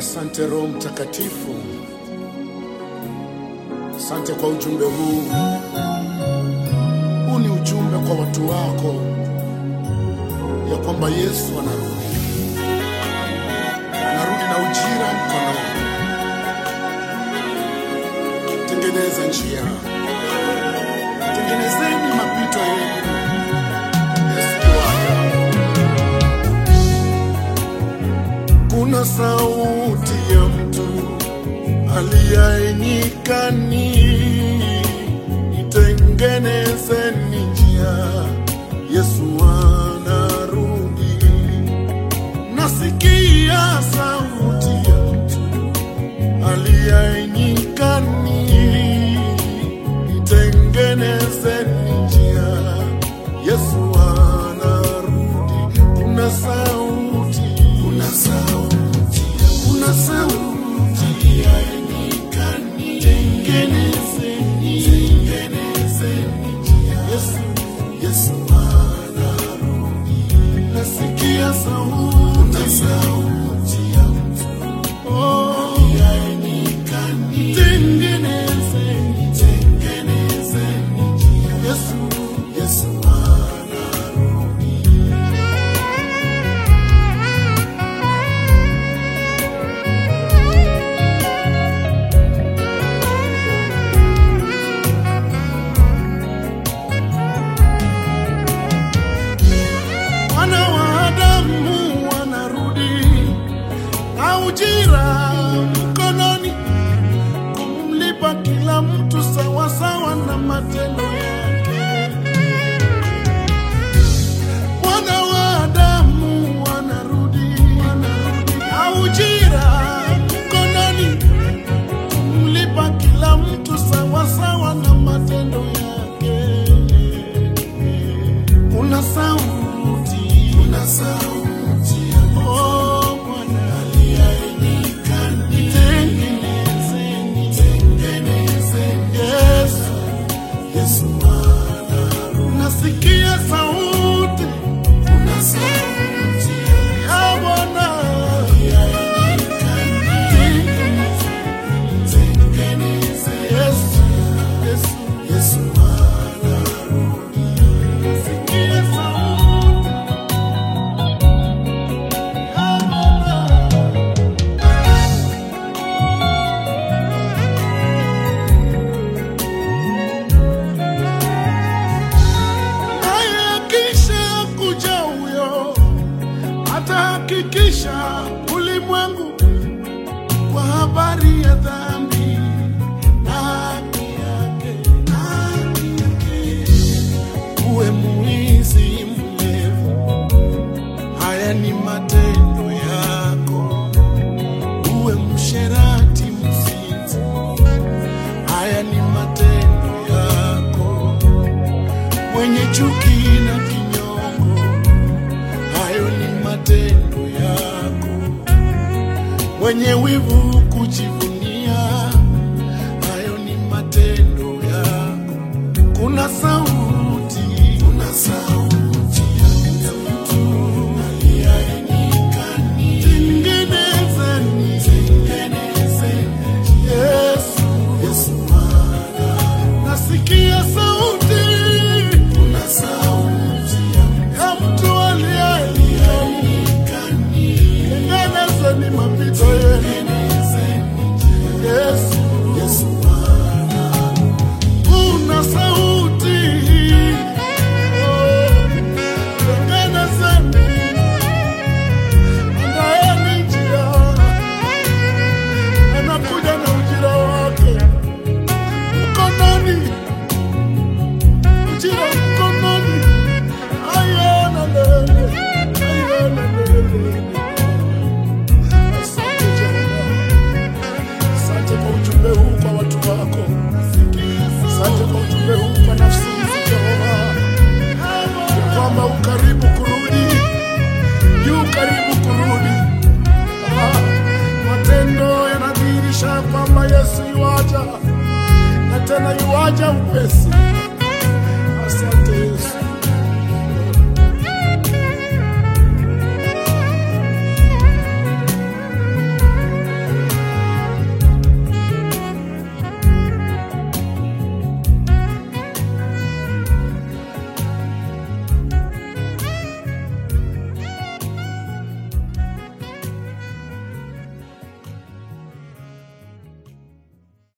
Asante Roho Mtakatifu, asante kwa ujumbe huu. Huu ni ujumbe kwa watu wako ya kwamba Yesu anarudi, anarudi na ujira mkononi. Tengeneza njia, tengenezeni mapito yenu. Yesu yuaja. Kuna sauti ya mtu aliye nyikani, itengenezeni njia, Yesu anarudi. Nasikia sauti ya mtu aliye nyikani, itengenezeni njia, Yesu anarudi. Kuna sauti, kuna sauti, kuna sauti ya nyikani, tengenezeni, tengenezeni njia, Yesu, Yesu anarudi. Nasikia sauti, kuna sauti ya mtu oh, ya nyikani, tengenezeni, tengenezeni njia, Yesu, Yesu anarudi. Wana wa Adamu wanarudi na ujira mkononi, kumlipa kila mtu sawasawa na matendo yake. Wana wa Adamu wanarudi na ujira mkononi, kumlipa kila mtu sawasawa na matendo yake. Una sauti, una sauti, oh Bwana aliyenikani, tengenezeni, tengenezeni, Yesu, Yesu anarudi. Nasikia sauti, una sauti ya Bwana aliyenikani, tengenezeni, tengenezeni, Yesu, Yesu, Yesu anarudi. Nasikia sauti ya Bwana. naye akisha kuja huyo atahakikisha ulimwengu kwa habari ya dhambi na haki yake, na haki yake. Uwe mwizi mlevu, haya ni matendo yako. Uwe msherati mzinzi, haya ni matendo yako mwenye chuki na kinyongo, hayo ni matendo yako. Mwenye wivu kujivunia,